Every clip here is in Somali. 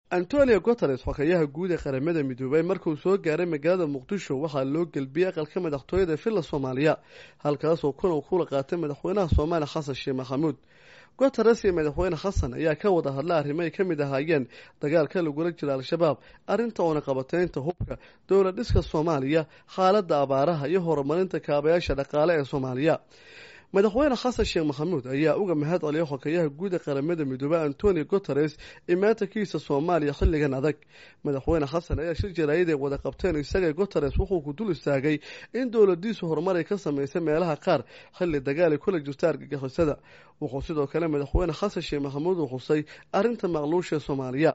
antonio guteres xokayaha guud ee qaramada midoobay markuu soo gaaray magaalada muqdisho waxaa loo gelbiyey aqalka madaxtooyada villa soomaaliya halkaasoo kulan kula qaatay madaxweynaha soomaaliya xasan sheekh maxamuud guteres iyo madaxweyne xasan ayaa ka wada hadla arrimo ay ka mid ahaayeen dagaalka lagula jira al-shabaab arrinta oona qabateynta hubka dowlad dhiska soomaaliya xaaladda abaaraha iyo horumarinta kaabayaasha dhaqaale ee soomaaliya madaxweyne xasan sheekh maxamuud ayaa uga mahad celiyay xokayaha guud ee qaramada midoobey antonio guteres imaatankiisa soomaaliya xilligan adag madaxweyne xasan ayaa shir jaraayad ay wada qabteen isagay guteres wuxuu ku dul istaagay in dowladiisu horumar ay ka samaysay meelaha qaar xilli dagaal ay kula jirto argagixisada wuxuu sidoo kale madaxweyne xasan sheekh maxamuud uu xusay arrinta maqluusha ee soomaaliya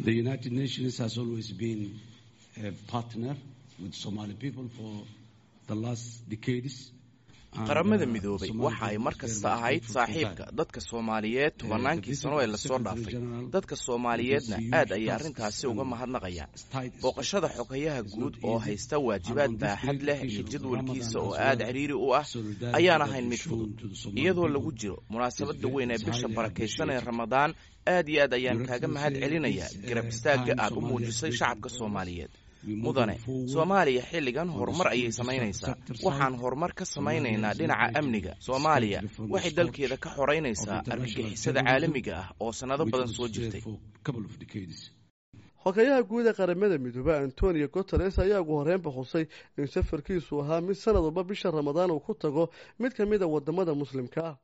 qaramada midoobay waxa ay mar kasta ahayd saaxiibka dadka soomaaliyeed tobannaankii sano ee lasoo dhaafay dadka soomaaliyeedna aad ayay arrintaasi uga mahadnaqayaan booqashada xogayaha guud oo haysta waajibaad baaxad leh iyo jadwalkiisa oo aad cidhiiri u ah ayaan ahayn mid fudud iyadoo lagu jiro munaasabada weyn ee bisha barakaysan ee ramadaan aad iyo aad ayaan kaaga mahad celinayaa garab istaagga aad u muujisay shacabka soomaaliyeed mudane soomaaliya xilligan horumar ayay samaynaysaa waxaan horumar ka samaynaynaa dhinaca amniga soomaaliya waxay dalkeeda ka xoraynaysaa argagixisada caalamiga ah oo sannado badan soo jirtay xogayaha guud ee qaramada midoobey antonio guteres ayaa ugu horreynba xusay in safarkiisu ahaa mid sanad walba bisha ramadaan uu ku tago mid ka mid a wadamada muslimka ah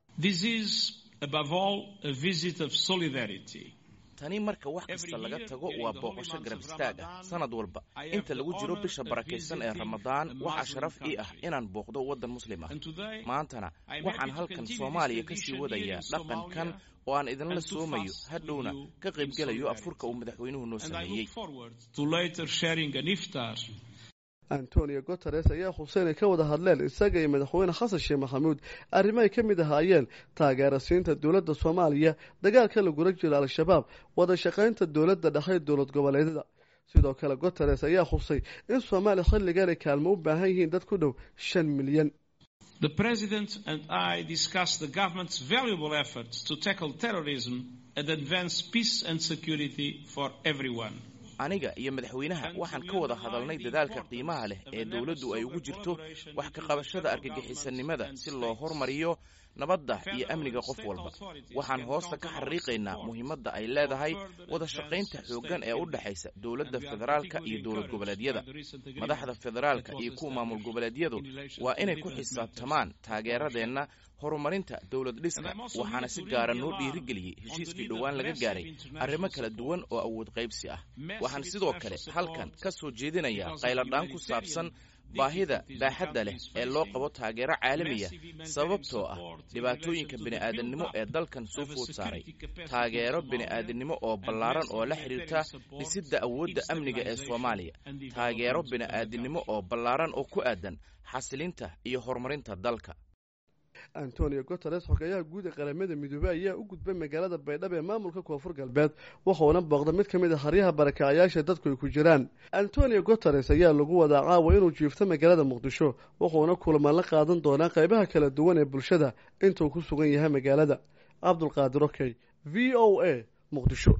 tani marka wax kasta laga tago waa booqasho garab istaag ah sanad walba inta lagu jiro bisha barakaysan ee ramadaan waxaa sharaf ii ah inaan booqdo waddan muslim ah maantana waxaan halkan soomaaliya ka sii wadayaa dhaqankan oo aan idinla soomayo hadhowna ka qaybgelayo afurka uu madaxweynuhu noo sameeyey antonio guteres ayaa xuseen ay ka wada hadleen isaga iyo madaxweyne xasan sheekh maxamuud arrimo ay ka mid ahaayeen taageera siinta dowladda soomaaliya dagaalka lagula jiro al-shabaab wada shaqaynta dowladda dhexe dowlad goboleedyada sidoo kale guteres ayaa xusay in soomaaliya xilligan ay kaalmo u baahan yihiin dad ku dhow shan milyan aniga iyo madaxweynaha waxaan ka wada hadalnay dadaalka qiimaha leh ee dowladdu ay ugu jirto wax ka qabashada argagixisanimada si loo hormariyo nabadda iyo amniga qof walba waxaan hoosta ka xariiqaynaa muhiimadda ay leedahay wada shaqaynta xooggan ee u dhexaysa dowladda federaalka iyo dowlad goboleedyada madaxda federaalka iyo kuwa maamul goboleedyadu waa inay ku xisaabtamaan taageeradeenna horumarinta dowlad dhiska waxaana si gaara noo dhiirigeliyey heshiiskii dhowaan laga gaaray arrimo kala duwan oo awood qaybsi ah waxaan sidoo kale halkan ka soo jeedinayaa qayladhaan ku saabsan baahida baaxadda leh ee loo qabo taageero caalamiya sababtoo ah dhibaatooyinka bini'aadannimo ee dalkan soo food saaray taageero bini'aadannimo oo ballaaran oo la xidhiirta dhisidda awoodda amniga ee soomaaliya taageero bini'aadannimo oo ballaaran oo ku aadan xasilinta iyo horumarinta dalka antonio guteres xogayaha guud ee qaramada midoobey ayaa u gudbay magaalada baydhabo ee maamulka koonfur galbeed wuxuuna booqda mid ka mid a haryaha barakacayaasha dadku ay ku jiraan antonio guteres ayaa lagu wadaa caawa inuu jiifto magaalada muqdisho wuxuuna kulamaan la qaadan doonaa qaybaha kala duwan ee bulshada intuu ku sugan yahay magaalada cabdulqaadir okey v o a muqdisho